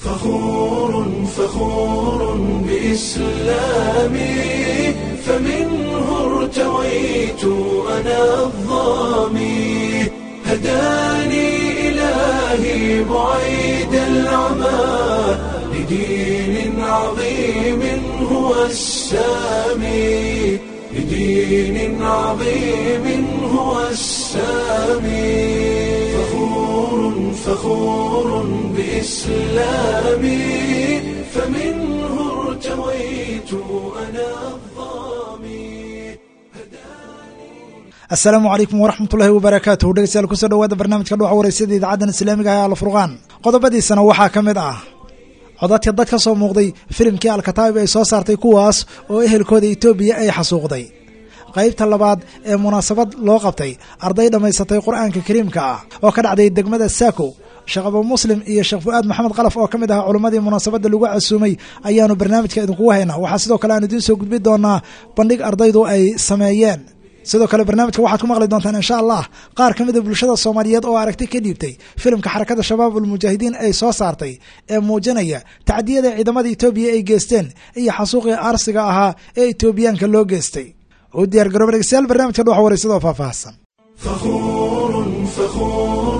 فخور فخور بإسلامي فمنه ارتويت أنا الظامي هداني إلهي بعيد العمى لدين عظيم هو السامي لدين عظيم هو السامي فخور فخور بإسلامي فمنه ارتويت أنا الظامي asalaamu calaykum waraxmatullaahi wabarakaatuhu dhegeystayaal kusoo dhawaada barnaamijka dhuuxa wareysada idaacaddan islaamiga ah ee alfurqaan qodobadiisana waxaa ka mid ah codadka dad ka soo muuqday filimkii alkataa'ib ay soo saartay kuwaas oo ehelkooda etoobiya ay xasuuqday qaybta labaad ee munaasabad loo qabtay arday dhammaysatay qur-aanka kariimka ah oo ka dhacday degmada saako sheekh abu muslim iyo sheekh fu-aad maxamed kalaf oo ka mid ahaa culimmadii munaasabadda lagu casuumay ayaanu barnaamijka idinkugu haynaa waxaa sidoo kale aan idiin soo gudbi doonaa bandhig ardaydu ay sameeyeen sidoo kale barnaamijka waxaad ku maqli doontaan insha allah qaar ka mid a bulshada soomaaliyeed oo aragti ka dhiibtay filimka xarakada shabaab ulmujaahidiin ay soo saartay ee muujinaya tacdiyada ciidamada etoobiya ay geysteen iyo xasuuqii aarsiga ahaa ee etoobiyaanka loo geystay u diyaar garooba dhegeystayaal barnaamijka dhuxa wareysadoo faahfaahsan فخور فخور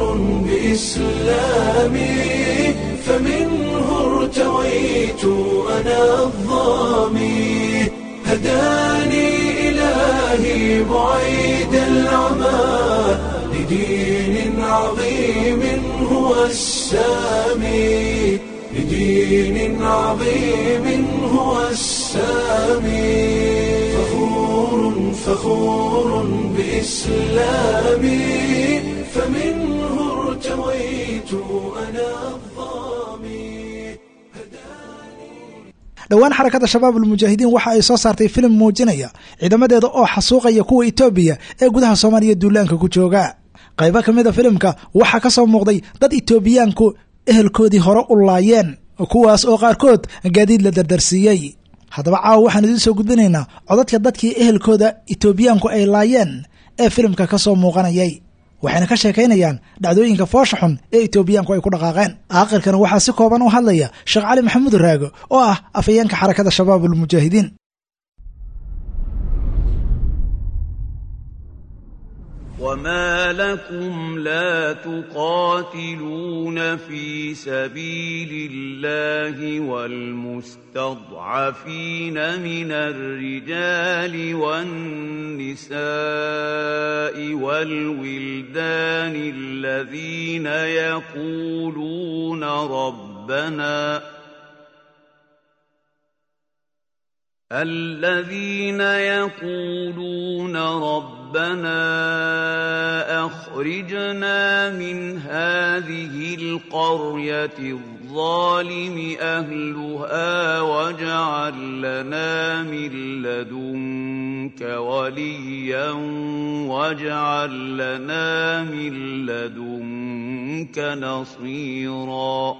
بإسلامي فمنه ارتويت أنا الظامي هداني إلهي بعيد العمى لدين عظيم هو السامي لدين عظيم هو السامي فخور فخور بإسلامي فمنه ارتويت أنا الظامي dhowaan xarakada shabaab ulmujaahidiin waxa ay soo saartay filim muujinaya ciidamadeeda oo xasuuqaya kuwa etoobiya ee gudaha soomaaliya duulaanka ku jooga qaybo ka mid a filimka waxaa ka soo muuqday dad etoobiyaanku ehelkoodii hore u laayeen kuwaas oo qaarkood gaadiid la dardarsiiyey haddaba caawa waxaan idiin soo gudbinaynaa codadka dadkii ehelkooda etoobiyaanku ay laayeen ee filimka ka soo muuqanayay waxayna ka sheekaynayaan dhacdooyinka foosha xun ee etoobiyaanku ay ku dhaqaaqeen aakhirkana waxaa si kooban u hadlaya sheekh cali maxamuud raago oo ah afayeenka xarakada shabaab ulmujaahidiin وما لكم لا تقاتلون في سبيل الله والمستضعفين من الرجال والنساء والولدان الذين يقولون ربنا الذين يقولون ربنا اخرجنا من هذه القريه الظالم اهلها واجعل لنا من لدنك وليا واجعل لنا من لدنك نصيرا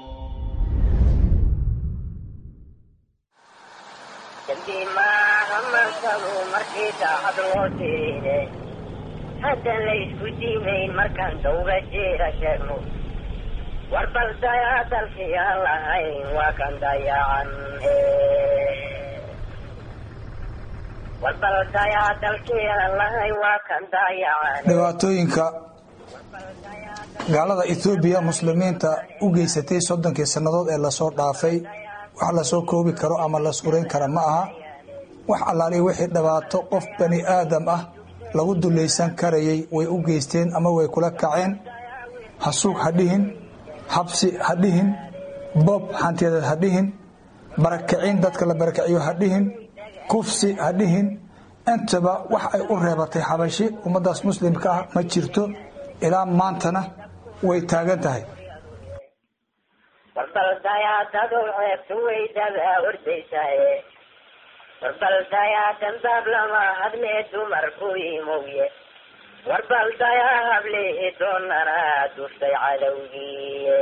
dambi maaha mansadu markii daacad loo tiriine haddan laysku diimayn markaan dawga jeera sheegno war bal dayaa dalkii aan lahayn waa kan dayacan war bal dayaa dalkii aan lahayn waa kan dayacan dhibaatooyinka gaalada etoobiya muslimiinta u geysatay soddonkii sannadood ee lasoo dhaafay wax lasoo koobi karo ama la surayn kara ma aha wax allaaliya wixii dhibaato qof bani aadam ah lagu dulaysan karayay way u geysteen ama way kula kaceen hasuug ha dhihin habsi ha dhihin boob hantiyadeed ha dhihin barakicin dadka la barakiciyo ha dhihin kufsi ha dhihin intaba wax ay u reebatay xabashi ummaddaas muslimka ah ma jirto ilaa maantana way taagan tahay warbaldayaa daduu ceebtu weydadaa ordaysaye warbaldayaa dandaab lama hadlee dumarku imowye warbaldayaa hablihi doonana duftay cadowgiiye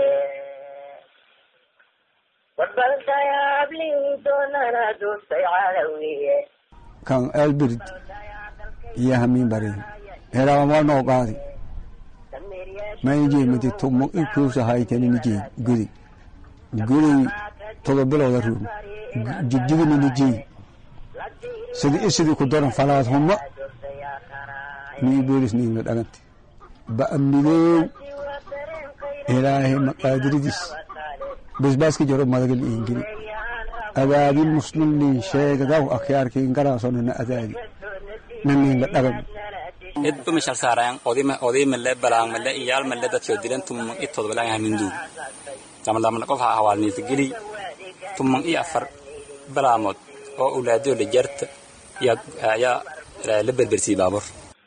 warbaldayaa hablihi doonana duftay cadowgiiye kan elbird iyo hamiin bari herawamanoo qaadi maynijee midi tumo ikuusa haytanini jee gudi goley todoba bilooda ruun jigjigina nijey sidii isidii ku daran falaad humma nii boolis niigna dhagante ba'a midoow ilaahay maqaadiridiis basbaaska jaro madagal iingili adaabil muslimliin sheegadaw akhyaarkiin garaasonana adaadi naniinla dhagan id umishal saarayan odima odimale balaangmale iyaalmale dadkio dilan tumang i todobalaang hamindu lamadlamana qof ha hawaalniisa geli tumang i afar balaamood oo ulaadoo la jarta yaa la berbersiyey baabur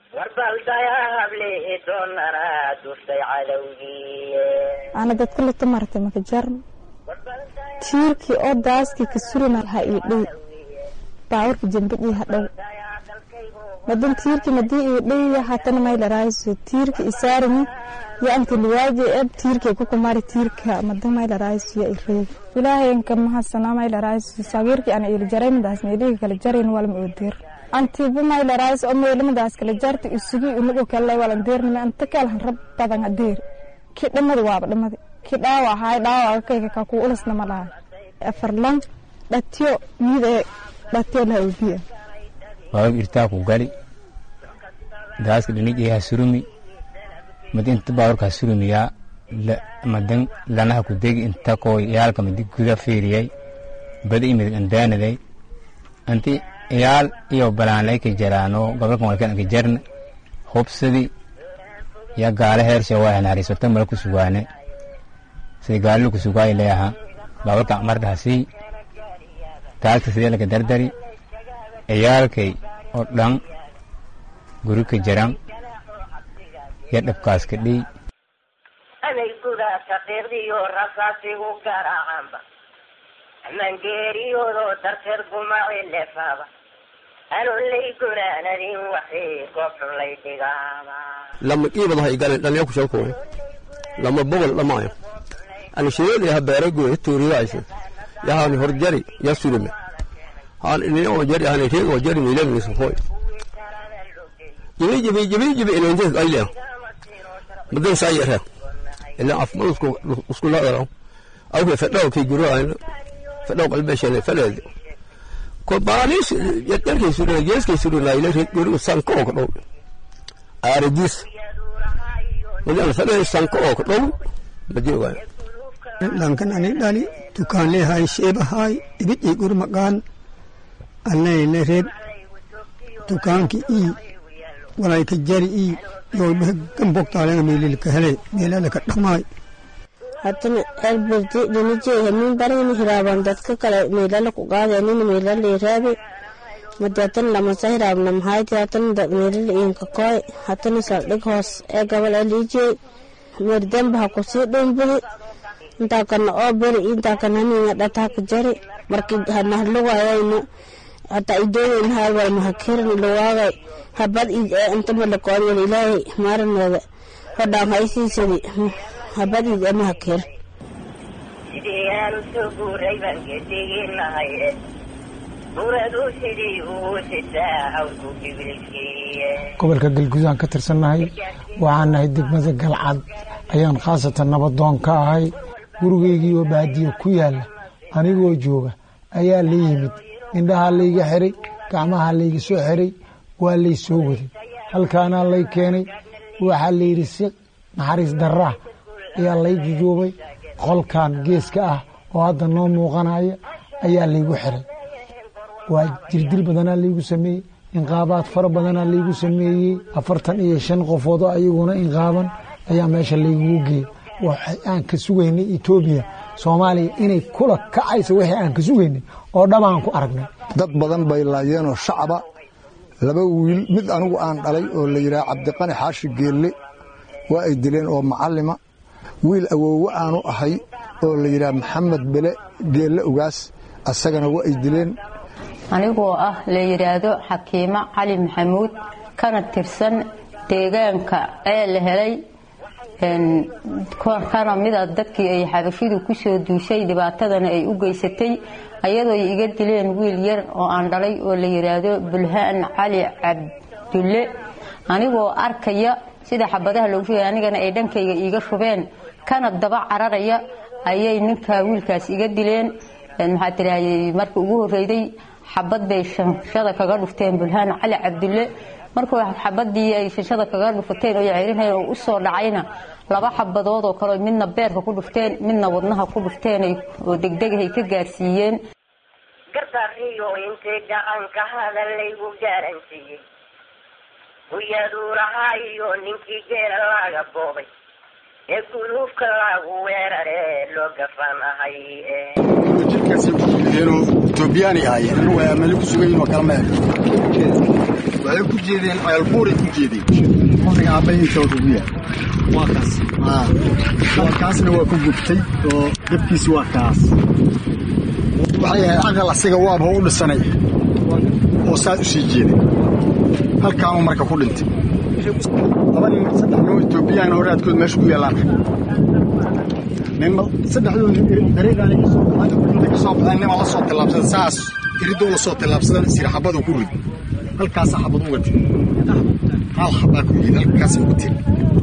ana dadka lata martay maka jarn tiirkii oo daaskii ka surina ha ii dhow baawarka jambadii ha dhow madan tiirki madii ii dhow hatana maylaraayiso tiirka isaarimi ya anti liwaaje eb tiirka kukumari tiirka madan maylaraayiso ya ireeg ilaahayanka mahasana maylaraayiso sagiirki ana ili jaraymidaas meelihi kala jarayn walma odeer antiba maylaraayiso oo meelimadaas kala jarta isugi unago kale walandeernime anta kalhan rab badan adeer ki dhamada waaba dhamada ki dhaawa ahaay dhaawa kayga ka ku ulasna ma dhahay afarlan dhatiyo miida dhatiyo la obiya waawag irtaa ku gali daaska dhinijay ha surumi madi inta baawarka ha surumiyaa madan lanaha ku degi inta koo yaalka madi guda fiiriyay bada imid andaanaday anti yaal iyo balaanlay ka jaraano gobolkan walkan ka jarna hubsadi ya gaala heersha waa hanaarisotan mala ku sugaane sida gaalilu ku sugaay leeyaha baawarka mardhasi taagta sidee laga dardari ciyaalkay oo dhan guri ka jaran ya dhabkaas ka dhiy anay gudaa shaqiiqdiyo rasaasigu garaacanba mangeeriyoodoo darteed gumaci lefaaba anolay gunaanadin waxii goobxun lay dhigaaba lama qiibadaha igalen dhalnya kushalkuwe lama bogol dhamaayo ani shireli ha beeragoy tuuriyayse yahani horjari ya sulime han ini oo jari hani reeg oo jari milan ni sokoy jibi jibi jibi jibi ina intes ayle madan sai yara ila afmal usku usku la daro aw ke fadaw ke guro ayna fadaw qalbe shale falad ko banis yadar ke suru yes ke suru la ila reeg guro san ko ko do aradis madan fadaw san ko ko do madio ga dhankan ani dhali dukaanle hay sheeba hay ibid gur maqaan allayne reeb dukaanki ii walayka jari ii yoodhe gambogtaalena meelilka hele meelalaka dhamaay hatana elbirdi dhinijee min barayni hiraaban dadka kale meelala ku qaadanin meelala iraabe madatan lamasa hiraabna mahayti hatana meelala inka koy hatana saldhig hoos ee gabal alijee merdamba ha kusii dhumbuhi intaa kana oo beri intaa kana haninga dhataaka jari marki hanahluwayayna hataa idooyin hay wal mahakiran luwaagay habad id ee inta malakoon wal ilaahay maaranooda hodhaan haysiisadi habad id ee mahakir sidii aanu soo guuray baan gediginahay buradu sidii uu sitaa hawlku dhibilkiiye gobolka galgudaan ka tirsannahay waxaan nahay degmada galcad ayaan khaasatan nabadoon ka ahay gurigeygii oo baadiyo ku yaalla anigoo jooga ayaa la yimid indhahaa layga xiray gacmahaa layga soo xiray waa lay soo waday halkaanaa lay keenay waxaa layidhi si naxariis darraa ayaa lay jujuubay qolkan geeska ah oo hadda noo muuqanaya ayaa laygu xiray waa jirdil badanaa laygu sameeyey inqaabaad fara badanaa laygu sameeyey afartan iyo shan qofood oo ayaguna inqaaban ayaa meesha laygugu geeyey waxay aan ka sugaynay etoobiya soomaaliya inay kula kacayso wixii aan ka sugaynay oo dhabaan ku aragnay dad badan bay laayeenoo shacaba laba wiil mid anigu aan dhalay oo la yidhaha cabdiqani xaashi geelle waa ay dileen oo macallima wiil awoowe aanu ahay oo la yidhaha maxamed bele geelle ugaas asagana waa ay dileen anigoo ah la yidhaahdo xakiimo cali maxamuud kana tirsan deegaanka ee la helay kana mida dadkii ay xabashidu ku soo duushay dhibaatadana ay u geysatay ayadoo iga dileen wiil yar oo aan dhalay oo la yidhaahdo bulhaan cali cabdulle anigoo arkaya sida xabadaha loogu shugay anigana ay dhankayga iiga shubeen kana daba cararaya ayay ninka wiilkaas iga dileen maxaa tiraahday markii ugu horreyday xabad bay shanshada kaga dhufteen bulhaan cali cabdulle markuu xabadii ay shanshada kaga dhufateen oo ceyrinayn oo u soo dhacayna laba xabadood oo kale midna beerka ku dhufteen midna wadnaha ku dhufteen oo degdegahay ka gaarsiiyeen garbariyo intay gacanka hadallaygu gaaransiiyey huyaduurahaa iyo ninkii geela laga boobay ee guluufka lagu weeraree loo gafanahay jirkaasay ku jeedeenoo etoobiyaani ahaayeen anu waa mali ku sugan yihin oo kala meel waxay ku jeedeen ceelbuuray ku jeedeen qofniga aabbahiintooda ugu yahay waa kaas waa kaasna waa ku gubtay oo dabkiisi waa kaas waxay ahayd aqal asiga waaba u dhisanay oo saas u sii jeeday halkaanuu marka ku dhintay laba nin saddex noo etoobiyaan horaadkood meesha ku yaallaan nin saddexdood dariiqaani ka soo baxeen nima la soo tillaabsaday saas iridoo la soo tillaabsadan sir xabadu ku rid halkaasa xabad uga tiri hal xabaa ku yid halkaasa uga tiri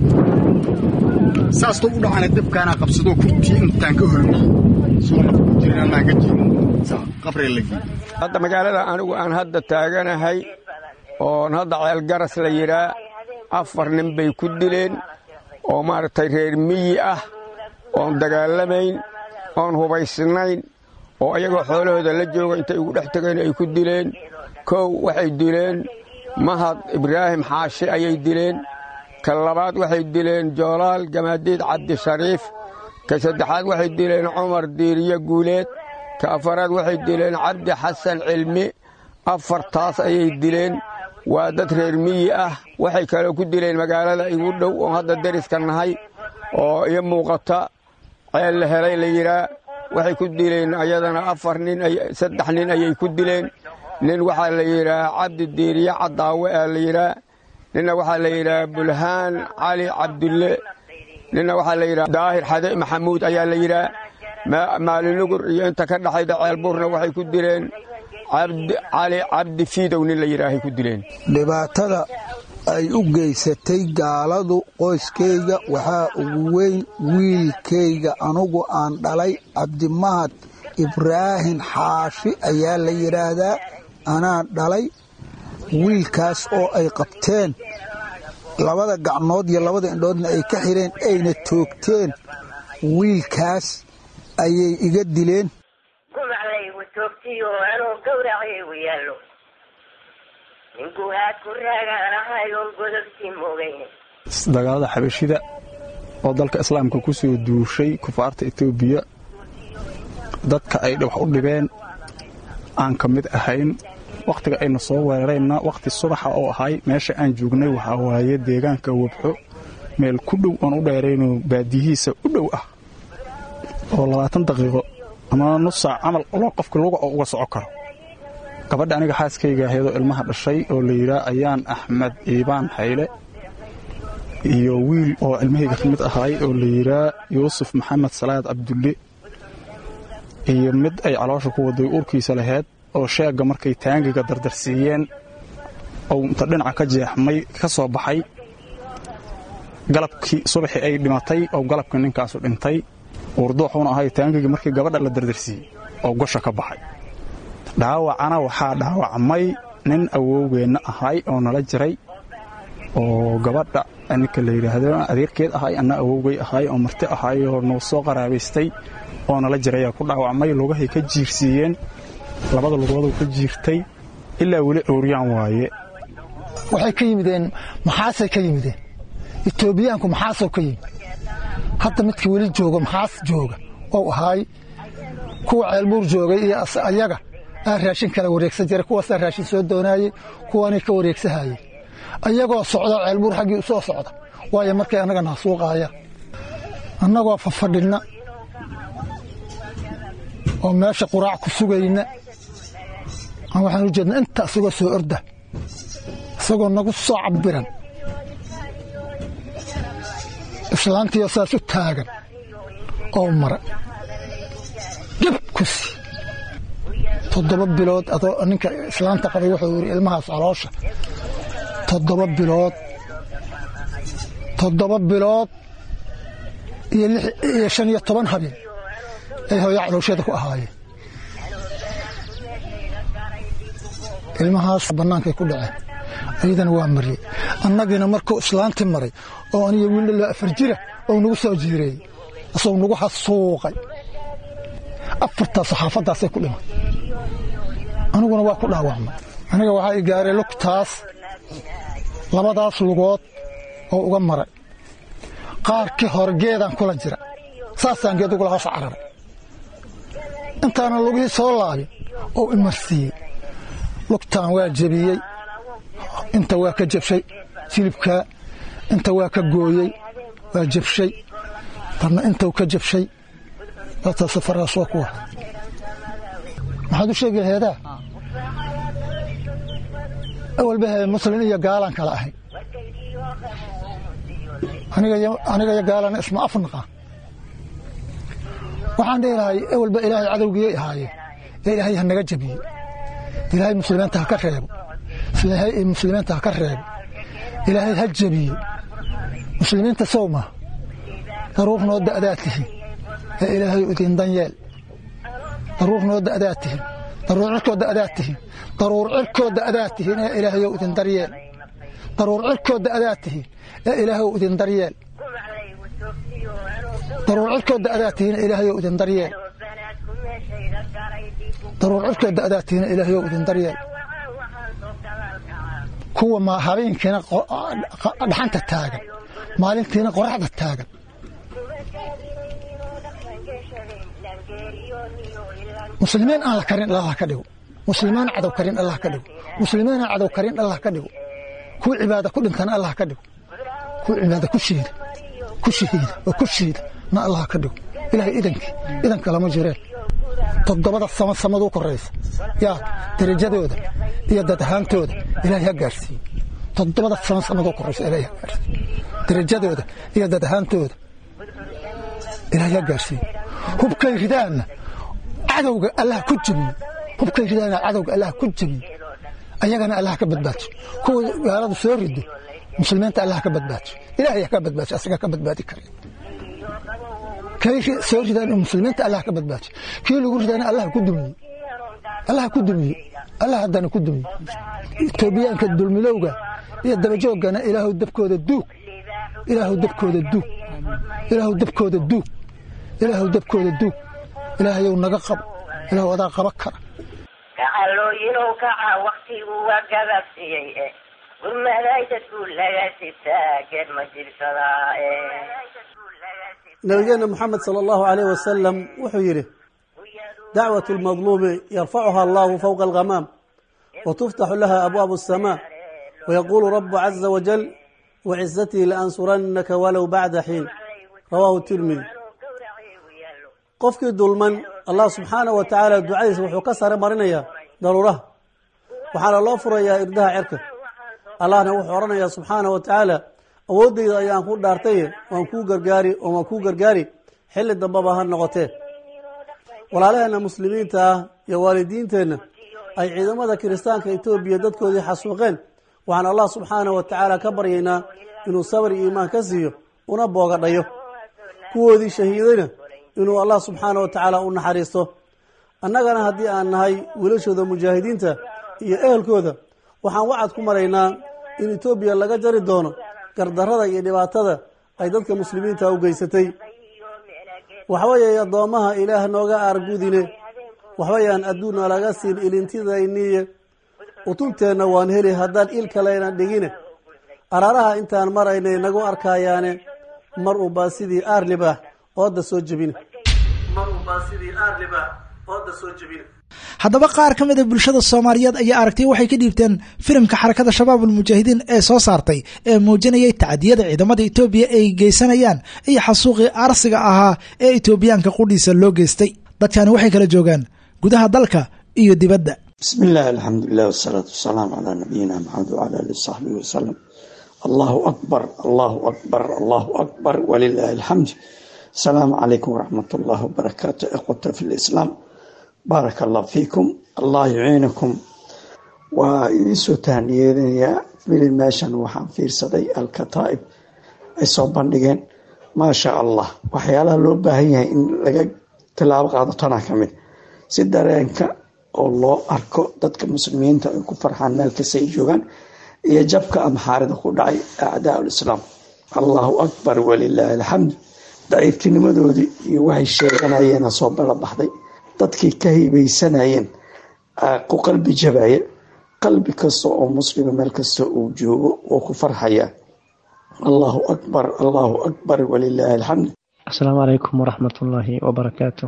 saastoo u dhacana dabkaana qabsadoo kurtii intaan ka holmiyey soo naf ku jirin anaan ka jirin qabree la geeyey hadda magaalada anigu aan hadda taaganahay oon hadda ceelgaras la yidhaa afar nin bay ku dileen oo maaragtay reer miyi ah oon dagaalamayn oon hubaysnayn oo ayagoo xoolahooda la jooga intay ugu dhex tegeen ay ku dileen kow waxay dileen mahad ibraahim xaashi ayay dileen ka labaad waxay dileen joolaal gamaadiid cabdi shariif ka saddexaad waxay dileen cumar diiriye guuleed ka afaraad waxay dileen cabdi xasan cilmi afartaas ayay dileen waa dad reer miyi ah waxay kaloo ku dileen magaalada igu dhow oo hadda deriska nahay oo iyo muuqata ceel la helay la yidhaa waxay ku dileen ayadana afar nin saddex nin ayay ku dileen nin waxaa la yidhaa cabdi diiriye caddaawe aa la yidhaa ninna waxaa la yidhaha bulhaan cali cabdulle ninna waxaa la yidhaha daahir xade maxamuud ayaa la yidhaha maalinugur iyo inta ka dhaxayda ceelbuurna waxay ku dileen cali cabdi fiidow nin la yidhaahay ku dileen dhibaatada ay u geysatay gaaladu qoyskayga waxaa ugu weyn wiilkayga anugu aan dhalay cabdimahad ibraahin xaashi ayaa la yidhaahdaa anaa dhalay wiilkaas oo ay qabteen labada gacmood iyo labada indhoodna ay ka xireen ayna toogteen wiilkaas ayay iga dileen gumaclaygu toogtiyo anoo gawracaygu yaallo ninkuhaad ku raagaan ahay oon godobtii moogayne dagaalada xabashida oo dalka islaamka ku soo duushay kufaarta etoobiya dadka ay wax u dhibeen aan ka mid ahayn wakhtiga ayna soo weerareenna wakhti subaxa oo ahay meesha aan joognay waxaa waaye deegaanka wabxo meel ku dhow oon u dheeraynoo baadiyihiisa u dhow ah oo labaatan daqiiqo ama nus saac camal loo qofka luga oo uga soco karo gabadha aniga xaaskayga ahaydoo ilmaha dhashay oo la yidhaa ayaan axmed iibaan hayle iyo wiil oo ilmahayga ka mid ahaay oo la yidhaa yuusuf maxamed salaad cabdulle iyo mid ay caloosha ku waday uurkiisa laheyd oo sheegga markay taangiga dardarsiiyeen ou inta dhinaca ka jeexmay ka soo baxay galabkii subaxii ay dhimatay oo galabkii ninkaasu dhintay uurduuxuuna ahay taangigii markii gabadha la dardarsiiyey oo gosha ka baxay dhaawacana waxaa dhaawacmay nin awowgeenna ahay oo nala jiray oo gabadha ninka la yidhaahdo adeerkeed ahay anna awowgay ahay oo marti ahay oo noo soo qaraabaystay oo nala jirayaa ku dhaawacmay lugahay ka jiirsiiyeen labada lugooduu ka jiirtay ilaa weli cowriyaan waaye waxay ka yimideen maxaasay ka yimideen etoobiyaanku maxaasoo ka yimid hadda midka weli jooga maxaas jooga ou ahaay kuwa ceelbuur joogay iyo ayaga aa raashin kala wareegsan jiray kuwaasaa raashin soo doonaayey kuwaanay ka wareegsahayey ayagoo socda ceelbuur xaggii u soo socda waayo markay annaga naasuuqaayaan annagoo fafadhinna oo meesha quraac ku sugayna waxaan u jeedna inta isagoo soo orda isagoo nagu soo cabiran islaantiioo saas u taagan oo mara geb ku sii toddoba bilood adoo ninka islaanta qabay wuxuu yidhi ilmahaas caloosha toddoba bilood toddoba bilood iyo shan iyo toban habeen ay hooya caloosheeda ku ahaayeen ilmahaas bannaankay ku dhaceen ayadana waa mariyey annagiina markuu islaanti maray oo aniga wiildhaloo afar jira oo nagu soo jiireeyey asagoo nagu hasuuqay afartaa saxaafaddaasay ku dhimay aniguna waa ku dhaawacmay aniga waxaa i gaaray lugtaas labadaas lugood oo uga maray qaarkii hore geedaan kula jira saasaan geed ugula hoos cararay intaana lugihii soo laabin oo imarsiiyey lugtaan waa jebiyey inta waa ka jabshay silibkaa inta waa ka gooyey waa jabshay tanna intau ka jabshay data safaraas waa kuwa maxaad u sheegi laheedaa awalba he muslin iyo gaalaan kala ahay aniga iyo gaalana isma afnaqa waxaan dhihi lahay awalba ilaahay cadowgiyay ahaayeen ee ilaahay ha naga jabiye ilaahay muslimiinta ha ka reebo ilaahay muslimiinta ha ka reebo ilaahay ha jabiye muslimiinta sow ma daruur noo da'daa tihin ee ilaahay idin danyeel daruur noo da'daa tihin daruur cirkoo da'daa tihin daruur cirkoo da'daa tihin ee ilaahayow idin daryeel daruur cirkoo da'daa tihin ee ilaahayow idin daryeel daruur cirkoo da'daa tihin ee ilaahayow idin daryeel daruur cirkoo da'daa tihin ee ilaahayow idin daryeel kuwa ma habeenkiina dhaxanta taagan maalintiina qoraxda taagan muslimiin aan la karin allah ka dhigo muslimiin cadow karin allah ka dhigo muslimiin cadow karin allah ka dhigo kuwa cibaada ku dhintana allah ka dhigo kuwa cibaada ku shiida ku shahiida oo ku shiida na allah ka dhigo ilaahay idankii idanka lama jireen toddobada sama samaduu koraysa yaa darajadooda iyo dad ahaantooda ilaahay ha gaarsiiye toddobada sama samaduu koraysa ilaahay ha gaarsiiye darajadooda iyo dad ahaantooda ilaahay ha gaarsiiye hubkay ridaanna cadowga allah ku jebiye hubkay ridaana cadowga allah ku jebiye ayagana allah ka badbaajo kuwa gaaladu soo rido muslimiinta allah ka badbaajo ilaahay ka badbaajo asaga ka badbaadi kare kay soo ridaan muslimiinta allah ka badbaajo kii lagu ridaana allah ku dumiye allah ku dumiye allah haddana ku dumiye etoobiyaanka dulmilowga iyo dabajoogana ilaahu dabkooda duug ilaahu dabkooda duug ilaahu dabkooda duug ilaahu dabkooda duug ilaahayow naga qabo ilaahu adaa qaba kara kacalooyinow kaca waktigu waa gababsiyey e gurmaday dadku laga sibtaa geed ma jirsadaa nabigeena moxamed sala allahu alayh wasalam wuxuu yidhi dacwat lmadluumi yarfacuha allahu fowqa alghamaam watuftaxu laha abwaabu asamaa wayaquulu rabu caza wajal wacizatii laansuranaka walow bacda xiin rawaahu tirmidi qofkii dulman allah subxaanahu wa tacaala ducadiisa wuxuu ka sare marinayaa daruuraha waxaana loo furayaa irdaha cerka allahna wuxuu odhanayaa subxaanahu wa tacaala awooddayda ayaan ku dhaartaye waan kuu gargaari oo waan kuu gargaari xilli dambaba ha noqotee walaalaheenna muslimiinta ah iyo waalidiinteenna ay ciidamada kiristaanka etoobiya dadkoodii xasuuqeen waxaan allah subxaanahu wa tacaala ka baryaynaa inuu sabr iyo iimaan ka siiyo una boogadhayo kuwoodii shahiidayna inuu allah subxaanah wa tacaala u naxariisto annagana haddii aan nahay wiilashooda mujaahidiinta iyo ehelkooda waxaan wacad ku maraynaa in etoobiya laga jari doono gardarrada iyo dhibaatada ay dadka muslimiinta u geysatay waxweeye addoommaha ilaah nooga aargudine waxbayaan adduunna laga siin ilintidayniye utunteenna waan heli haddaan il kalena dhigine araaraha intaan maraynay nagu arkayaane mar unbaa sidii aar libaax ooda soo jebine haddaba qaar ka mida bulshada soomaaliyeed ayaa aragtay waxay ka dhiibteen filimka xarakada shabaab ulmujaahidiin ee soo saartay ee muujinayay tacadiyada ciidamada etoobiya ay geysanayaan iyo xasuuqii aarsiga ahaa ee etoobiyaanka qudhiisa loo geystay dadkani waxay kala joogaan gudaha dalka iyo dibadda bismi illaahi alxamdulilah wasalaatu wasalaamu calaa nabiyina maxamed wacala alihi saxbihi wasalam allahu akbar allahu akbar allahu akbar walilaahi alxamd asalaamu calaykum waraxmat ullahi wabarakaatu ikhwata fi lislaam baaraka allah fiikum allah yuciinakum waa idinsoo tahniyeedinayaa weli meeshan waxaan fiirsaday alkataa'ib ay soo bandhigeen maasha allah waxyaalaha loo baahan yahay in laga tilaabo qaado tanaa ka mid si dareenka oo loo arko dadka muslimiinta ay ku farxaan meel kasta ay joogaan iyo jabka amxaarida ku dhacay acdaa ulislaam allahu akbar walilaahi alxamd daciiftinimadoodii iyo waxay sheeganayeena soo balabaxday dadkii ka hibaysanayeen ku qalbi jabaya qalbi kasta oo muslima meel kasta uu joogo oo ku farxaya allahu akbar allahu akbar walilaahi alxamd asalaamu calaykum waraxmatullaahi wabarakaatu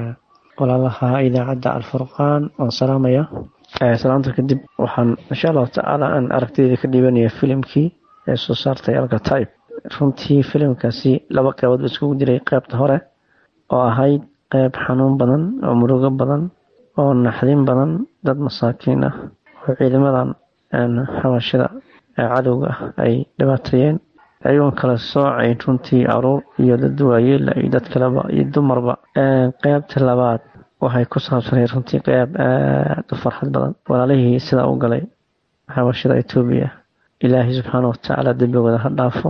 walaalaha idaacadda alfurqaan waan salaamaya salaanta kadib waxaan insha allahu tacaala aan aragtideyda ka dhiibanaya filimkii ee soo saartay alkataib runtii filimkaasi laba qeybood ba iskugu jiray qeybta hore oo ahayd qeyb xanuun badan oo murugo badan oo naxdin badan dad masaakiin ah oo ciidamadan xabashida ee cadowga ah ay dhibaateeyeen ayagoon kala soocayn runtii caruur iyo dad waayeela iyo dad kaleba iyo dumarba qeybta labaad waxay ku saabsanayd runtii qeyb aada u farxad badan walaalihii sidaa u galay xabashida etoobiya ilaahay subxaana watacaala dembigooda ha dhaafo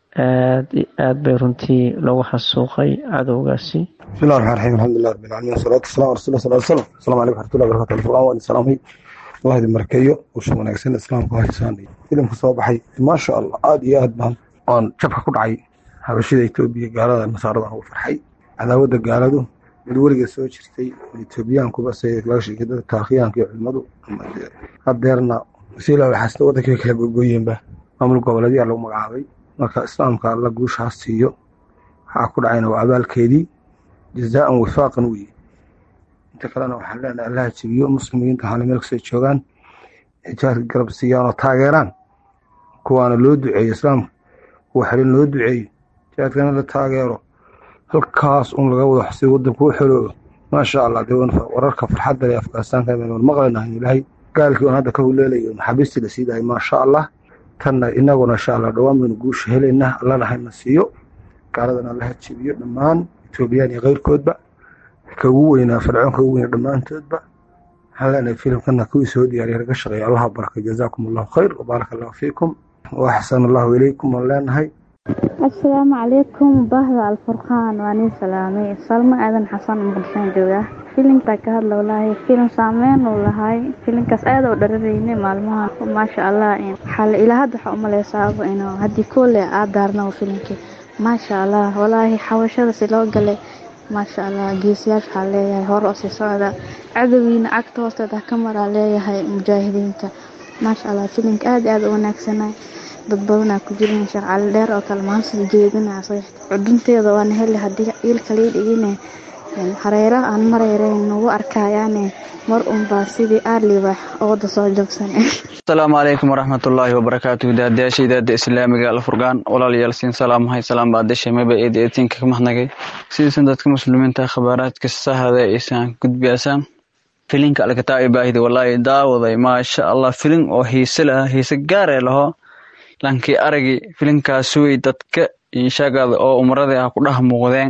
aad iyo aad bay runtii loogu xasuuqay cadowgaasi بسم الله الرحمن الرحيم الحمد لله رب العالمين والصلاة والسلام على رسول الله صلى الله عليه وسلم السلام عليكم ورحمة الله وبركاته الفرقان وأن سلامي الله يدي مركيو وشو وناكسن إسلام كوهيسان فيلم كصوبحي ما شاء الله عاد يا هاد بهم أن شبكة كدعي habashida etoobiya gaalada nasaarada ugu farxay cadaawada gaaladu mid weliga soo jirtay etoobiyaankuba se laga sheegay dadka taarikhyaanka iyo culimadu hadeerna wasiila waxaasna wadankii kala gogoyeenba maamul goboleedyaa lagu magacaabay marka islaamka alla guushaas siiyo waxaa ku dhacayna waa abaalkeedii jazaan wifaaqan weye inta kalena waxaan leenahay allaha jebiyo muslimiinta hana meel kastoo joogaan jihaadka garab siiyaan oo taageeraan kuwaana loo duceeyo islaamka kuwa xelin loo duceeyo jihaadkana la taageero halkaas un laga wado si wadanku u xoloobo maasha allah dee wararka farxadda leh afganistaanka baynu maqlaynahay ilaahay gaalkii oon hadda ka huleelayo maxaabiistii la sii dahay maasha allah tanna inaguna insha allah dhowaan baynu guusha helaynaa allana hayna siiyo gaaladana allaha jebiyo dhammaan etoobiyaan iyo keyrkoodba ka ugu weynaa fircoon ka ugu weynaa dhammaantoodba waxaan leenahay filimkana kuwii soo diyaariya laga shaqeeya allaha baraka jazaakum allahu khayr wabaaraka allahu fiikum waaxsan allahu ilaykum waan leenahay asalaamu calaykum bahda alfurqaan waa nin salaamay salmo aadan xasan muqdishaan jooga filimkaa ka hadla walaahi filim saameyn uu lahay filimkaas aad oo dhararayne maalmaha maasha allah xale ilaa hadda waxaa umaleysaaba inuu haddii koole aad daarna filimkii maasha allah walaahi xawashada si loo galay maasha allah geesiyaasha waxaa leeyahay hore oo sii socda cadowgiina cagta hoosteeda ka maraa leeyahay mujaahidiinta maasha allah filimka aad aad u wanaagsanay dad badanaa ku jiran sheekh cali dheer oo kale maanta jeedina cudunteeda waana heli haddii iilka lii dhigine hareero aan mareereyn nagu arkayaane mar unbaa sidii aarlibax ooda soo joogsan asalaamu calaykum waraxmatullaahi wabarakaatu daadayaasha idaada islaamiga alfurqaan walaalayaal siin salaamahay salaam baadasha maba eed eetinka ka mahadnagay sidaysan dadka muslimiinta khabaaraadka sahada aysan gudbiyasaan filinka alkataa baahida walaahi daawaday maasha allah filin oo hiise laha hiise gaaree laho lankii aragi filinkaas wey dadka inshagada oo umradii ah ku dhex muuqdeen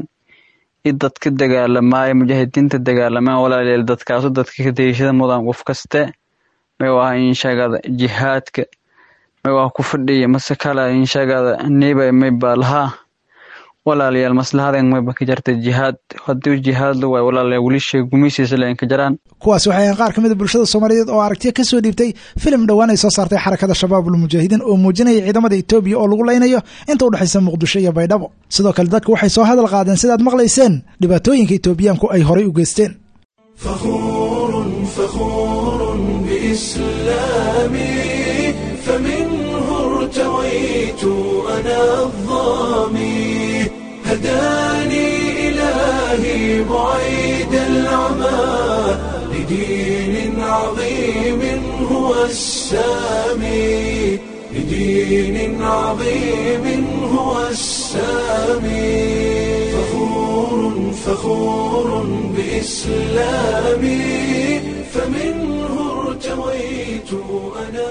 i dadka dagaalamaayo mujaahidiinta dagaalamaan walaalayaal dadkaasu dadka ka dayashada mudan qof kaste may waa inshagada jihaadka may waa ku fadhiya mase kala inshagada niba may baa lahaa walaalayaal maslahadan mayba ka jarta jihaad haddii jihaad la waayo walaalayaal weli sheeg gumaysiisa leen ka jaraan kuwaasi waxay ahayn qaar ka mid a bulshada soomaaliyeed oo aragtiya ka soo dhiibtay filim dhowaan ay soo saartay xarakada shabaabul mujaahidiin oo muujinaya ciidamada etoobiya oo lagu laynayo inta u dhexaysa muqdisho iyo baydhabo sidoo kale dadku waxay soo hadal qaadeen sidaad maqlayseen dhibaatooyinka etoobiyaanku ay horay u geysteen فخور فخور بإسلامي فمنه ارتويت أنا الظامي هداني إلهي بعيد العمى لدين عظيم هو السامي لدين عظيم هو السامي فخور فخور بإسلامي فمنه ارتويت أنا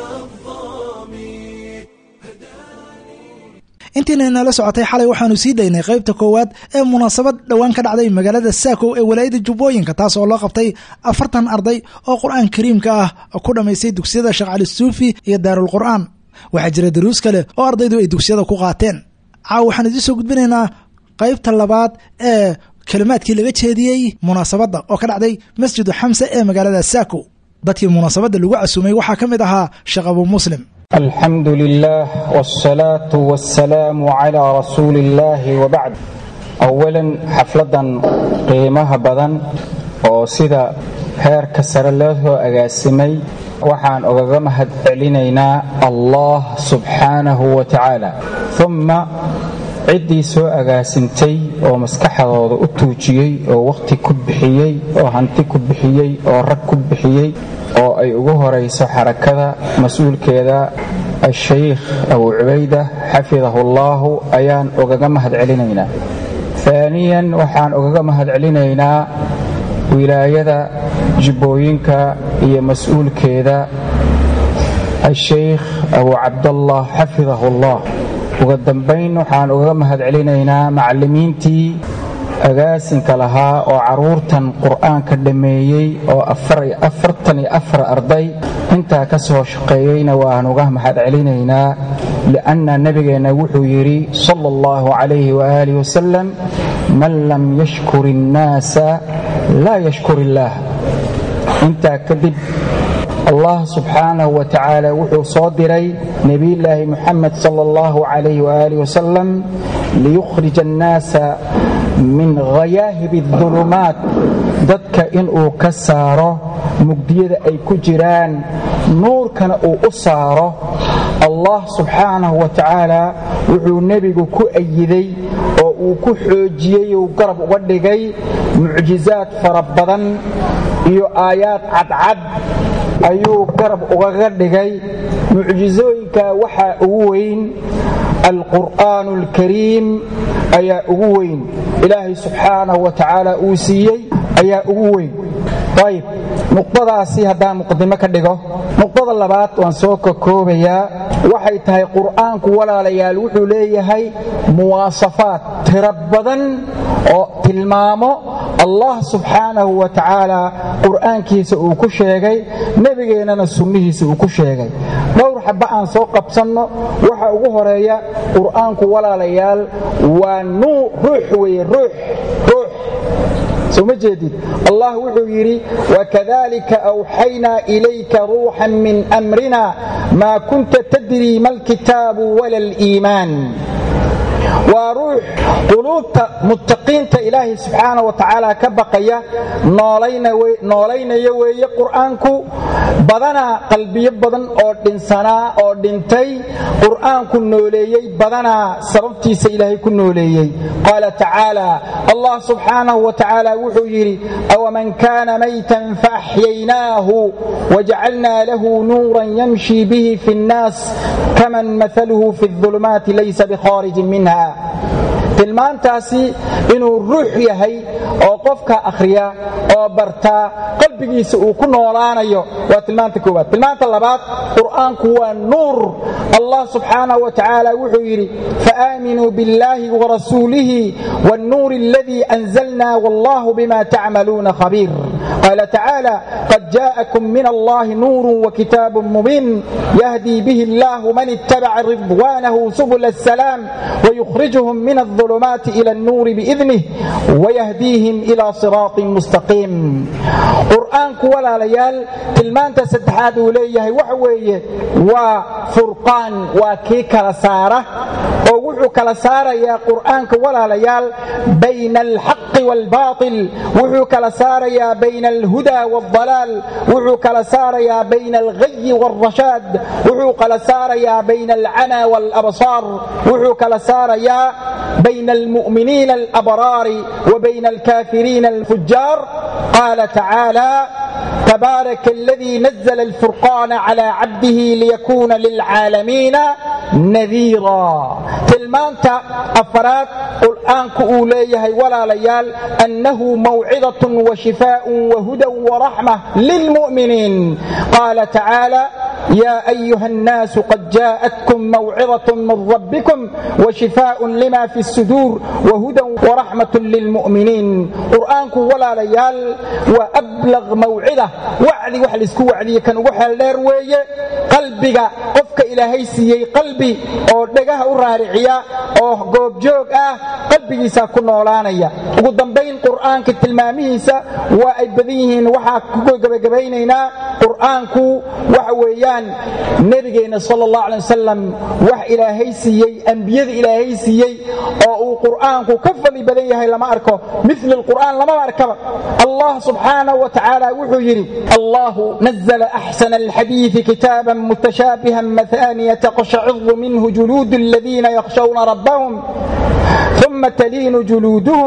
intiina inala socotay xalay waxaanu sii daynay qaybta koowaad ee munaasabad dhowaan ka dhacday magaalada saakow ee walaayada jubbooyinka taas oo loo qabtay afartan arday oo qur-aan kariimka ah ku dhammaystay dugsiyada sheekh cali suufi iyo daarul qur'aan waxaa jira daruus kale oo ardaydu ay dugsiyada ku qaateen caaw waxaan idiin soo gudbinaynaa qaybta labaad ee kelimaadkii laga jeediyey munaasabadda oo ka dhacday masjidu xamse ee magaalada saako dadkii munaasabadda lagu casuumay waxaa ka mid ahaa sheekh abuu muslim الحمد لله والصلاة والسلام على رسول الله وبعد أولا حفلة قيمها بدن oo sida heerka sare loo soo agaasimay waxaan ogaga mahad celinaynaa allah subxaanahu wa tacaala uma ciddii soo agaasintay oo maskaxdooda u tuujiyey oo wakhti ku bixiyey oo hanti ku bixiyey oo rag ku bixiyey oo ay ugu horayso xarakada mas-uulkeeda ashaykh abu cubayda xafidahu allaahu ayaan ogaga mahad celinaynaa aaniyan waxaan ogaga mahad celinaynaa wilaayada jibbooyinka iyo mas-uulkeeda ashaykh abu cabdallah xafidahu allah uga dambayn waxaan ugaga mahad celinaynaa macallimiintii agaasinka lahaa oo carruurtan qur'aanka dhammeeyey oo afartan iyo afar arday intaa ka soo shaqeeyeyna waan uga mahad celinaynaa li'anna nebigeenna wuxuu yidhi sala allahu calayhi waaalih wasalam man lam yashkur innaasa laa yashkur illaah intaa kadib allah subxaanahu wa tacaala wuxuu soo diray nebiyullaahi muxamed sala allahu calayhi waaalih wasalam liyukhrija annaasa min khayaahibi adulumaat dadka inuu ka saaro mugdiyada ay ku jiraan nuurkana uu u saaro allah subxaanahu wa tacaala wuxuu nebigu ku ayiday oo uu ku xoojiyey uu garab uga dhigay mucjizaad fara badan iyo aayaad cadcad ayuu garab ugaga dhigay mucjizooyinka waxaa ugu weyn alqur'aanu alkariim ayaa ugu weyn ilaahay subxaanahu wa tacaala uu siiyey ayaa ugu weyn ayib nuqdadaasi haddaan muqadimo ka dhigo nuqdada labaad waan soo kokoobayaa waxay tahay qur'aanku walaalayaal wuxuu leeyahay muwaasafaad tiro badan oo tilmaamo allah subxaanahu wa tacaala qur'aankiisa uu ku sheegay nebigeennana sunnihiisa uu ku sheegay dhowr xabba aan soo qabsanno waxa ugu horeeya qur'aanku walaalayaal waa nuur ruux weeye ruux ruux soo ma jeedid allah wuxuu yidhi wakadalika awxaynaa ilayka ruuxan min amrina maa kunta tadrii ma alkitaabu wala aliimaan waa ruux quluubta muttaqiinta ilaahay subxaana wa tacaala ka baqaya noolaynaya weeye qur'aanku badanaa qalbiyo badan oo dhinsanaa oo dhintay qur'aanku nooleeyey badanaa sababtiisa ilaahay ku nooleeyey qaala tacaala allah subxaanahu wa tacaala wuxuu yidhi awaman kaana maytan faaxyaynaahu wajacalnaa lahu nuuran yamshi bihi fi nnaas kaman maaluhu fi ulumaati laysa bikhaarijin minha tilmaantaasi inuu ruux yahay oo qofka akhriya oo bartaa qalbigiisa uu ku noolaanayo waa tilmaanta koowaad tilmaanta labaad qur'aanku waa nuur allah subxaanaه wa tacaala wuxuu yidhi faaaminuu biاllahi warasuulihi wاnnuuri اladii anzalna wallahu bima tacmaluuna khabiir qaala tacaala qad jaءakum min allahi nuuru wakitaabu mubiin yahdi bihi اllahu man ittabaca ridwaanahu subula الsalaam wayukhrijhum min الظulumaati ila الnuuri biidnih wayahdiihim ila siraaطin mustaqiim qur'aanku walaalayaal tilmaanta saddexaad uu leeyahay waxa weeye waa furqaan waa kii kala saara oo wuxuu kala saarayaa qur'aanka walaalayaal bayna alxaqi wاlbaaطil wuxuu kala saarayaa bayna alhuda wاldalaal wuxuu kala saarayaa bayna alghayi wاlrashaad wuxuu kala saarayaa bayna alcama wاlabsaar wuxuu kala saarayaa bayna almu'miniina alabraari wa bayna alkaafiriina alfujaar qaala tacaala تبارك الذي نزل الفرقان على عبده ليكون للعالمين نذيرا تلمانتا أفراد قرآنك أوليه ولا ليال أنه موعظة وشفاء وهدى ورحمة للمؤمنين قال تعالى يا أيها الناس قد جاءتكم موعظة من ربكم وشفاء لما في الصدور وهدى ورحمة للمؤمنين قرآنك ولا ليال وأبلغ موعظة وعدي وحل اسكو وعدي كان وحل ليروي قلبك قفك إلهي سيي قلبي أو دقاه رارعيا أو قوب جوج آه قلبي ساكو نولانيا وقدام qur'aanka tilmaamihiisa waa ay badan yihiin waxaa ku gabagabaynaynaa qur'aanku waxa weeyaan nebigeenna sal allah alay wasalam wax ilaahay siiyey ambiyada ilaahay siiyey oo uu qur'aanku ka fadli badan yahay lama arko mil qur'aan lamaba arkaba allah subxaanahu wa tacaala wuxuu yidhi allahu nazla axsana alxadiidi kitaaban mutashaabihan mathaniya taqshaciru minhu juluudu aladiina yakhshawna rabbahum ثم تلين جلودهم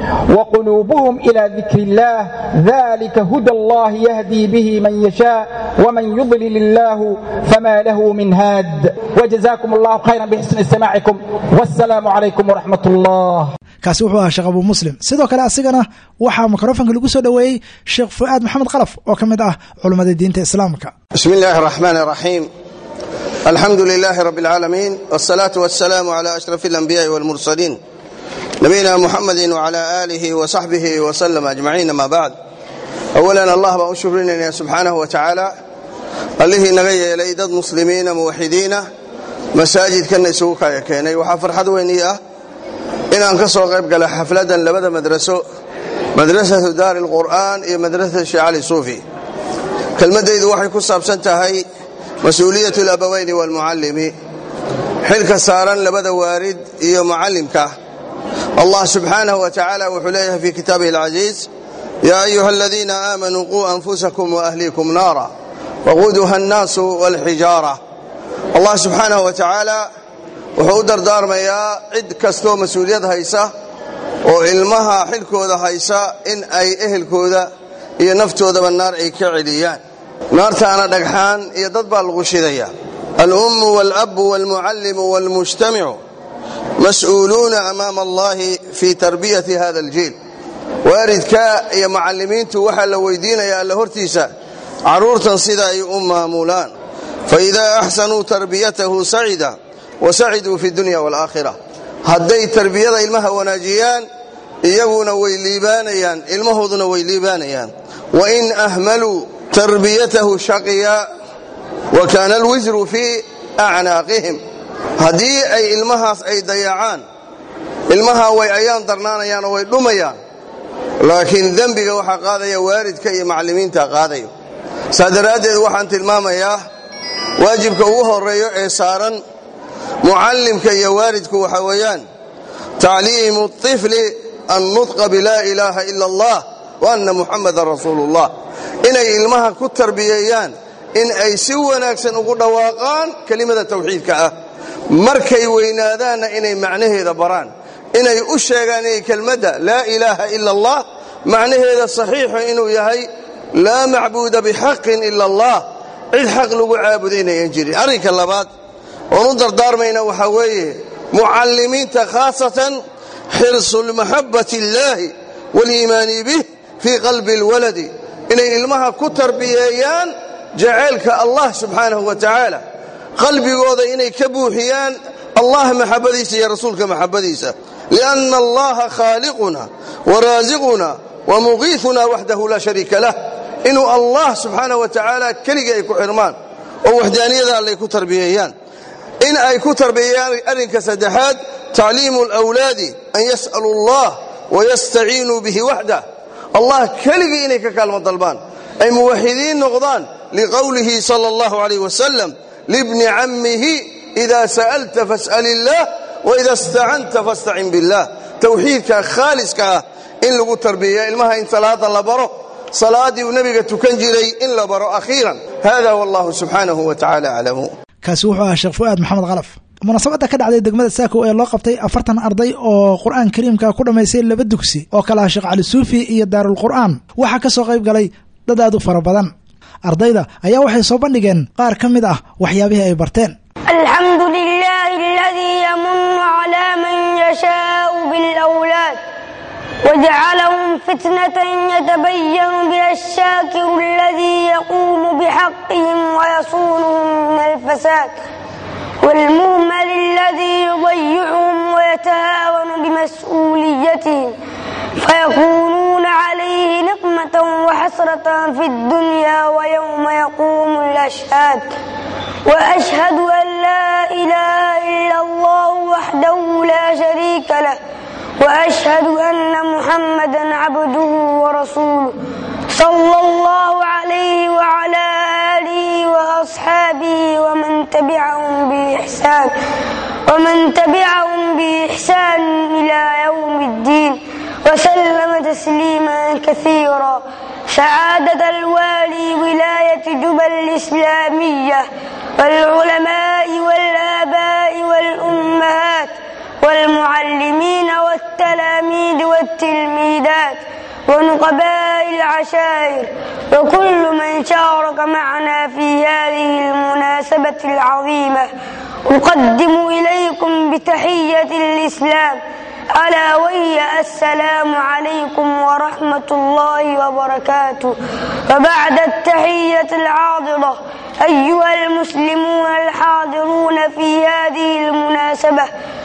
وقلوبهم إلى ذكر الله ذلك هدى الله يهدي به من يشاء ومن يضلل الله فما له من هاد وجزاكم الله خيرا بحسن استماعكم والسلام عليكم ورحمة الله kaasi wuxuu ahaa sheekh abu muslim sidoo kale asigana waxaa mikrofonka lagu soo dhoweeyey sheekh fu'aad maxamed kalaf oo ka mid ah culummada diinta islaamka بسم الله الرحمن الرحيم الحمد لله رب العالمين والصلاة والسلام على أشرف الأنبياء والمرسلين نبينا محمد وعلى آله وصحبه وسلم أجمعين ما بعد أولا الله بأن شكرنا سبحانه وتعالى الله نغي إلي دد مسلمين موحدين مساجد كان يسوق كيني وحا فرحد ويني إن أنكسوا قيب قال حفلة لبدا مدرسة مدرسة دار القرآن إيه مدرسة الشيخ علي صوفي كلمة إذا وحي كساب سنتهي مسؤولية الأبوين والمعلم حلك سارا لبدا وارد إيه معلمك الله سبحانه وتعالى وحليه في كتابه العزيز يا أيها الذين آمنوا قوا أنفسكم وأهليكم نارا وقودها الناس والحجارة الله سبحانه وتعالى wuxuu u dardaarmayaa cid kastoo mas-uuliyad haysa oo ilmaha xilkooda haysa in ay ehelkooda iyo naftoodaba naar ay ka celiyaan naartaana dhagxaan iyo dad baa lagu shidaya alummu walabu walmucallimu walmujtamicu mas'uuluuna amaama allahi fii tarbiyati hada aljiil waaridka iyo macallimiintu waxaa la weydiinayaa alla hortiisa carruurtan sida ay u maamulaan faidaa axsanuu tarbiyatahu sacida wasaciduu fi dunya waalaakhira hadday tarbiyada ilmaha wanaajiyaan iyaguna way liibaanayaan ilmahooduna way liibaanayaan wain ahmaluu tarbiyatahu shaqiya wa kaana alwisru fii acnaaqihim haddii ay ilmahaas ay dayacaan ilmaha way ayaan darnaanayaan oo way dhumayaan laakiin dembiga waxaa qaadaya waalidka iyo macallimiinta qaadaya saa daraaddeed waxaan tilmaamayaa waajibka ugu horeeyo ee saaran mucallimka iyo waalidku waxa weeyaan tacliimu طifli annutqa bilaa ilaaha ila allah wa anna muxamadan rasuulu ullah inay ilmaha ku tarbiyeeyaan in ay si wanaagsan ugu dhawaaqaan kelimada tawxiidka ah markay weynaadaanna inay macnaheeda baraan inay u sheegaan inay kelmadda laa ilaaha ila allah macnaheeda saxiixu inuu yahay laa macbuuda bixaqin ila allah cid xaq lagu caabuda inayan jirin arrinka labaad oon u dardaarmayna waxaa weeye mucallimiinta khaasatan xirsu lmaxabbati illaahi waliimaani bih fii qalbi alwaladi inay ilmaha ku tarbiyeeyaan jacaylka allah subxaanahu wa tacaala qalbigooda inay ka buuxiyaan allah maxabbadiisa iyo rasuulka maxabbadiisa lianna allaha khaaliquna waraasiquna wamuqiifuna waxdahu laa shariika lah inuu allah subxaanahu wa tacaala keligii ay ku xirmaan oo waxdaaniyada allay ku tarbiyeeyaan in ay ku tarbiyayaan arrinka saddexaad tacliimu alawlaadi an yas'alu allah wayastaciinuu bihi waxdah allah keligii inay ka kaalmo dalbaan ay muwaxidiin noqdaan liqowlihi sala allahu calayh wasalam libni cammihi ida sa'alta fas'al illaah waida istacanta fastacin billah towxiidka khaaliska ah in lagu tarbiyeeya ilmaha in salaada la baro salaaddii uu nebiga tukan jiray in la baro akhiiran hada wallahu subxaanahu wa tacala aclamu kaasi wuxuu ahaa sheekh fu'aad maxamed kalaf munaasabadda ka dhacday degmada saako ee loo qabtay afartan arday oo qur'aan kariimka ku dhammaystay laba dugsi oo kale ah sheekh cali suufi iyo daarulqur'aan waxaa ka soo qayb galay dad aad u fara badan ardayda ayaa waxay soo bandhigeen qaar ka mid ah waxyaabihii ay barteen الحمد لله الذي يمن على من يشاء بالأولاد وجعلهم فتنة يتبين بها الشاكر الذي يقوم بحق حقهم ويصونهم من الفساد والمهمل الذي يضيعهم ويتهاون بمسؤوليتهم فيكونون عليه نقمة وحسرة في الدنيا ويوم يقوم الأشهاد وأشهد أن لا إله إلا الله وحده لا شريك له وأشهد أن محمدا عبده ورسوله صلى الله عليه وعلى آله وأصحابه ومن تبعهم بإحسان ومن تبعهم بإحسان إلى يوم الدين وسلم تسليما كثيرا سعادة الوالي ولاية جبل الإسلامية والعلماء والآباء والأمهات والمعلمين والتلاميذ والتلميذات ونقباء العشائر وكل من شارك معنا في هذه المناسبة العظيمة أقدم إليكم بتحية الإسلام ألا وهي السلام عليكم ورحمة الله وبركاته وبعد التحية العاضرة أيها المسلمون الحاضرون في هذه المناسبة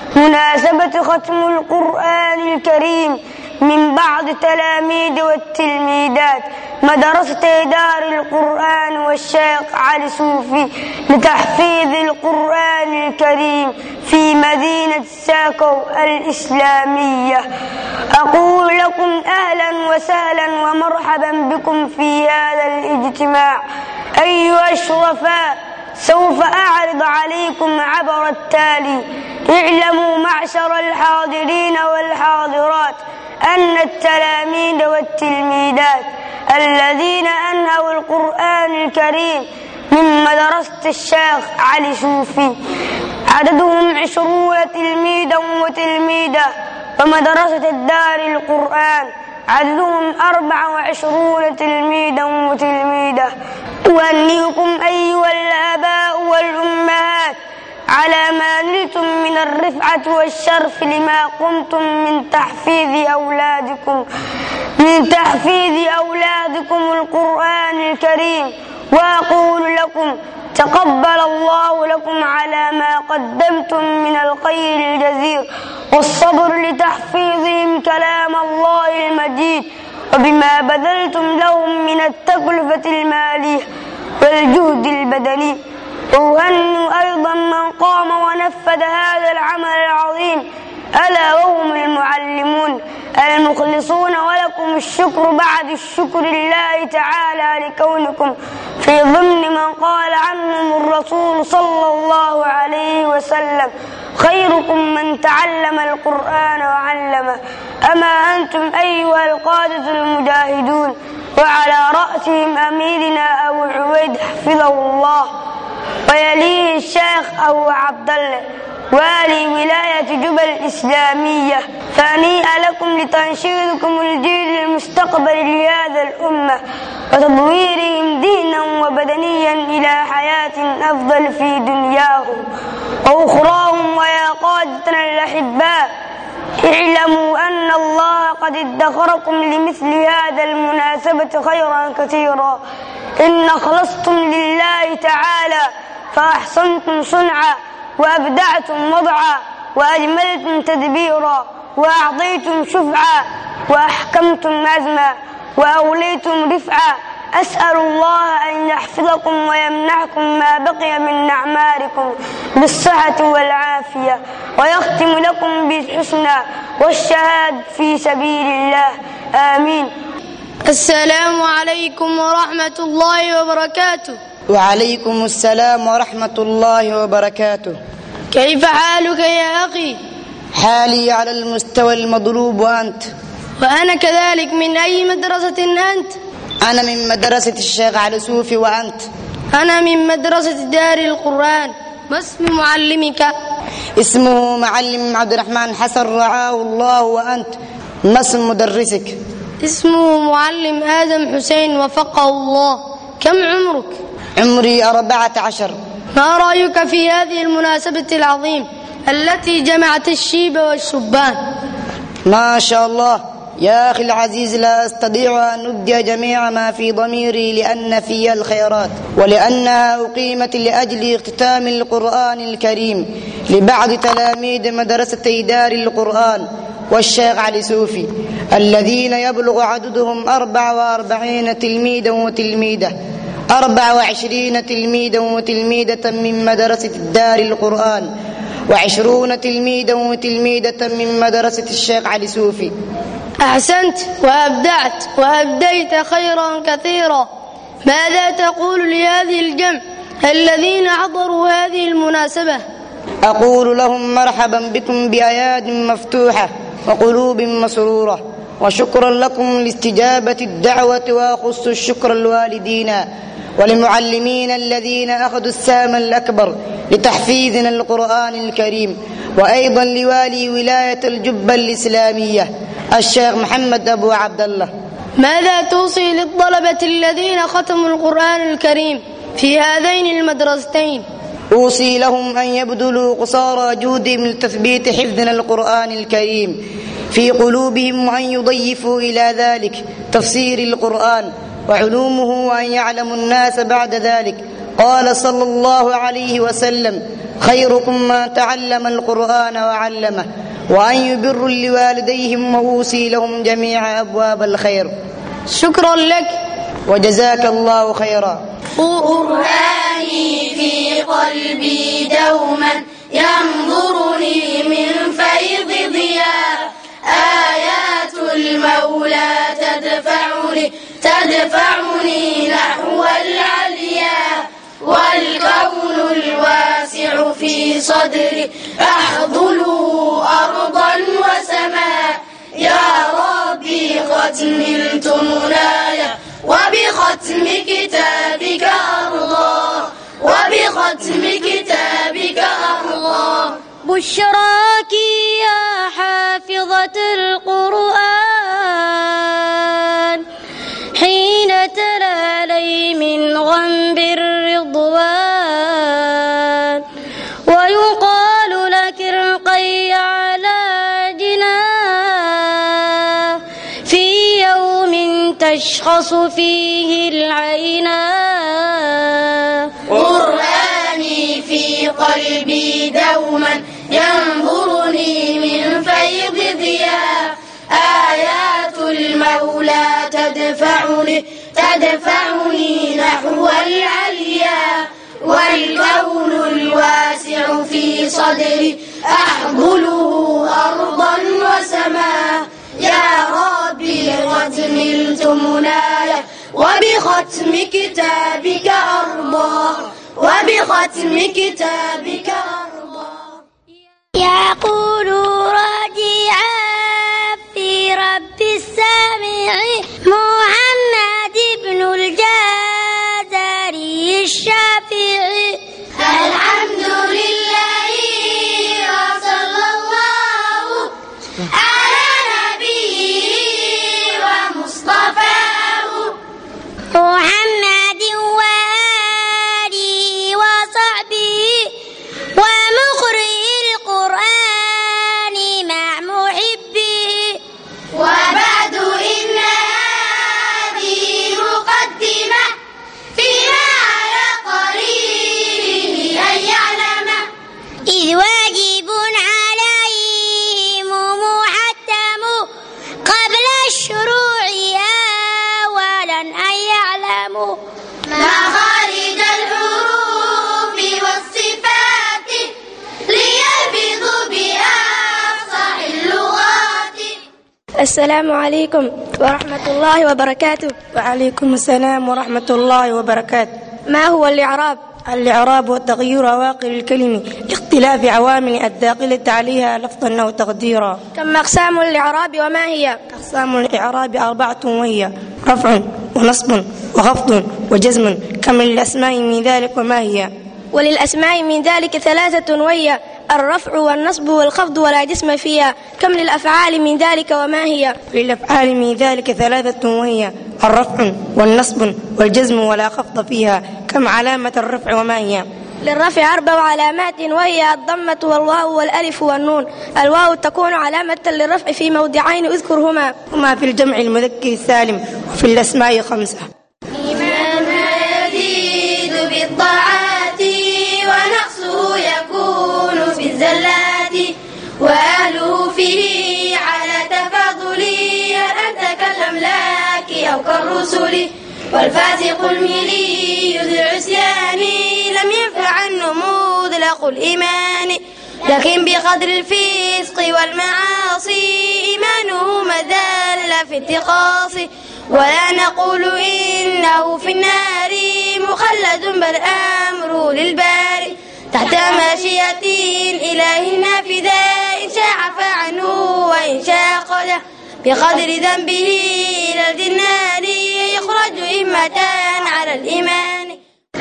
مناسبة ختم القرآن الكريم من بعض تلاميذ والتلميذات مدرسة دار القرآن والشيخ علي صوفي لتحفيظ القرآن الكريم في مدينة ساكو الإسلامية أقول لكم أهلا وسهلا ومرحبا بكم في هذا الاجتماع أيها الشرفاء سوف أعرض عليكم عبر التالي اعلموا معشر الحاضرين والحاضرات أن التلاميذ والتلميذات الذين أنهوا القرآن الكريم من مدرسة الشيخ علي صوفي عددهم عشرون تلميذا وتلميذة ومدرسة الدار القرآن عددهم أربع وعشرون تلميذا وتلميذة أهنئكم أيها الآباء والأمهات على ما نلتم من الرفعة والشرف لما قمتم من تحفيظ أولادكم من تحفيظ أولادكم القرآن الكريم وأقول لكم تقبل الله لكم على ما قدمتم من الخير الجزير والصبر لتحفيظهم كلام الله المجيد وبما بذلتم لهم من التكلفة المالية والجهد البدني وأهنئ أيضا من قام ونفذ هذا العمل العظيم ألا وهم المعلمون المخلصون ولكم الشكر بعد الشكر لله تعالى لكونكم في ضمن من قال عنهم الرسول صلى الله عليه وسلم خيركم من تعلم القرآن وعلمه أما أنتم أيها القادة المجاهدون وعلى رأسهم أميرنا أبو عبيد حفظه الله ويليه الشيخ أبو عبد الله والي ولاية جبل الإسلامية فهنيئا لكم لتنشيدكم الجيل المستقبل لهذا الأمة وتطويرهم دينا وبدنيا إلى حياة أفضل في دنياهم وأخراهم ويا قادتنا الأحباء اعلموا أن الله قد ادخركم لمثل هذا المناسبة خيرا كثيرا إن خلصتم لله تعالى فأحسنتم صنعا وأبدعتم وضعا وأجملتم تدبيرا وأعطيتم شفعا وأحكمتم عزما وأوليتم رفعا أسأل الله أن يحفظكم ويمنحكم ما بقي من أعماركم بالصحة والعافية ويختم لكم بالحسنى والشهاد في سبيل الله آمين السلام عليكم ورحمة الله وبركاته وعليكم السلام ورحمة الله وبركاته كيف حالك يا أخي حالي على المستوى المضروب وأنت وأنا كذلك من أي مدرسة أنت أنا من مدرسة الشيخ علي صوفي وأنت أنا من مدرسة دار القرآن ما اسم معلمك اسمه معلم عبد الرحمن حسن رعاه الله وأنت ما اسم مدرسك اسمه معلم آدم حسين وفقه الله كم عمرك عمري أربعة عشر ما رأيك في هذه المناسبة العظيمة التي جمعت الشيب والشبان ما شاء الله يا أخي العزيز لا أستطيع أن أبدي جميع ما في ضميري لأن في الخيرات ولأنها أقيمت لأجل اختتام القرآن الكريم لبعض تلاميذ مدرسة دار القرآن والشيخ علي سوفي الذين يبلغ عددهم أربع وأربعين تلميذا وتلميذة أربع وعشرين تلميذا وتلميذة من مدرسة دار القرآن وعشرون تلميذا وتلميذة من مدرسة الشيخ علي سوفي أحسنت وأبدعت وأبديت خيرا كثيرا ماذا تقول لهذه الجمع الذين حضروا هذه المناسبة أقول لهم مرحبا بكم بأياد مفتوحة وقلوب مسرورة وشكرا لكم لاستجابة الدعوة وأخص الشكر الوالدين ولمعلمين الذين أخذوا السام الأكبر لتحفيظنا القرآن الكريم وأيضا لوالي ولاية الجبة الإسلامية الشيخ محمد أبو عبد الله ماذا توصي للطلبة الذين ختموا القرآن الكريم في هذين المدرستين أوصي لهم أن يبذلوا قصارى جهدهم لتثبيت حفظنا القرآن الكريم في قلوبهم وأن يضيفوا إلى ذلك تفسير القرآن وعلومه وأن يعلم الناس بعد ذلك قال صلى الله عليه وسلم خيركم من تعلم القرآن وعلمه وأن يبروا لوالديهم وأوصي لهم جميع أبواب الخير شكرا لك وجزاك الله خيرا قرآني في قلبي دوما ينظرني من فيض ضياء آيات المولى تدفعني تدفعني نحو العليا والكون الواسع في صدري أحضله أرضا وسماء يا ربي قد نلت منايا وبختم كتابك أرضى وبختم كتابك أرضى بشراك يا حافظة القرآن حين تلا لي من غنب الرضوان ويقال لك ارقي على جناه في يوم تشخص فيه العينا قرآني في قلبي دوما ينظرني من فيض ضياء آيات المولى تدفعني تدفعني نحو العليا والكون الواسع في صدري أحضله أرضا وسماء يا ربي قد نلت منايا وبختم كتابك أرضى وبختم كتابك أرضى يقول راجعا في رب السامع محمد بن الجزري الشافعي الحمد لله وصلى الله على نبيه ومصطفاه محمد وآله وصحبه ومقرئ القرآن مع محبه وبعد إن هذه مقدمة فيما على قرينه أن يعلم إذ واجب عليهم محتم قبل الشروع أولا أن يعلموا مخارج الحروف والصفات ليلفظوا بأفصح اللغات السلام عليكم ورحمة الله وبركاته وعليكم السلام ورحمة الله وبركاته ما هو الإعراب؟ الإعراب وتغيير أواخر الكلم لاختلاف عوامل الداخلة عليها لفظا أو تقديرا كم أقسام الإعراب وما هي؟ أقسام الإعراب أربعة وهي رفع ونصب وخفض وجزم كم للأسماء من ذلك وما هي وللأسماء من ذلك ثلاثة وهي الرفع والنصب والخفض ولا جسم فيها كم للأفعال من ذلك وما هي للأفعال من ذلك ثلاثة وهي الرفع والنصب والجزم ولا خفض فيها كم علامة الرفع وما هي للرفع أربع علامات وهي الضمة والواو والألف والنون الواو تكون علامة للرفع في موضعين اذكرهما هما في الجمع المذكر السالم وفي الأسماء خمسة إيماننا يزيد بالطاعات ونقصه يكون في الزلات وأهله فيه على تفاضل أنت كالأملاك أو كالرسل والفاسق الملي ذو العصيان لم ينفع عنه مطلق الإيمان لكن بقدر الفسق والمعاصي إيمانه مدل في اتقاص ولا نقول إنه في النار مخلد بل أمره للباري تحت ماشية الإله النافذة إن شاء عفى عنه وإن شاء قده بقدر ذنبه إلى الجنان يخرج إمة على الإيمان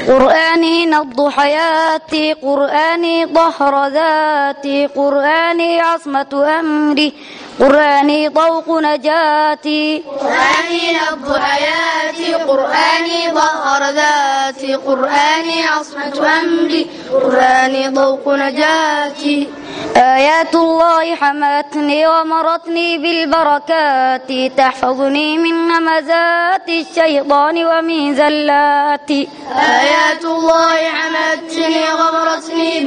قرآني نبض حياتي قرآني ظهر ذاتي قرآني عصمة أمري قرآني طوق نجاتي قرآني نبض حياتي قرآني ظهر ذاتي قرآني عصمة أمري قرآني ضوء نجاتي آيات الله حمتني ومرتني بالبركات تحفظني من همزات الشيطان ومن زلاتي آيات الله حمتني وغمرتني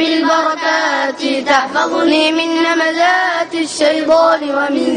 بالبركات تحفظني من نمزات الشيطان ومن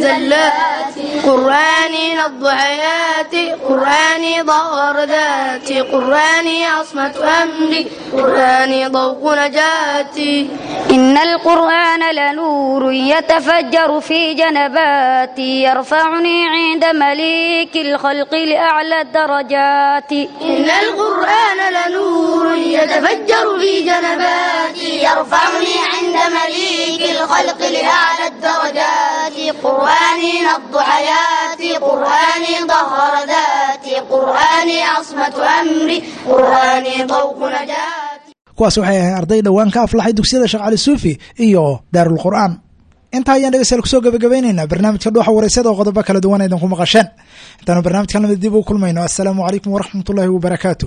زلاتي قرآني نبض حياتي قرآني ظهر ذاتي قرآني عصمة أمري قرآني ضوء نجاتي إن القرآن لنور يتفجر في جنباتي يرفعني عند مليك الخلق لأعلى الدرجات إن القرآن لنور يتفجر في جنباتي يرفعني عند مليك الخلق لأعلى الدرجات قرآني نبض حياتي قرآني ظهر ذاتي قرآني عصمة أمري قرآني ضوء نجاتي kuwaas waxay ahayn arday dhowaan ka aflaxay dugsiyada sheekh cali suufi iyo daarul qur'aan intaa ayaan dhegeystayaal kusoo gabagabaynaynaa barnaamijka dhuuxa waraysyada oo qodobo kala duwan aydan ku maqasheen intaanu barnaamijka lamid dib u kulmayno assalaamu calaykum waraxmat ullahi wabarakaatu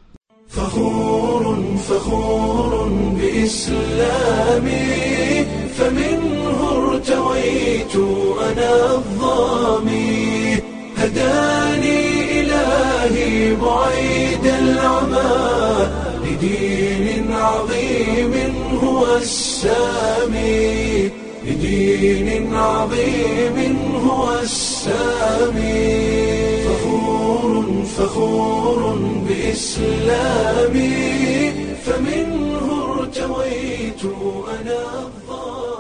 فخور فخور بإسلامي فمنه ارتويت أنا الظامي هداني إلهي بعيد العمى لدين عظيم هو السامي لدين عظيم هو السامي فخور فخور بإسلامي فمنه ارتويت أنا الظالم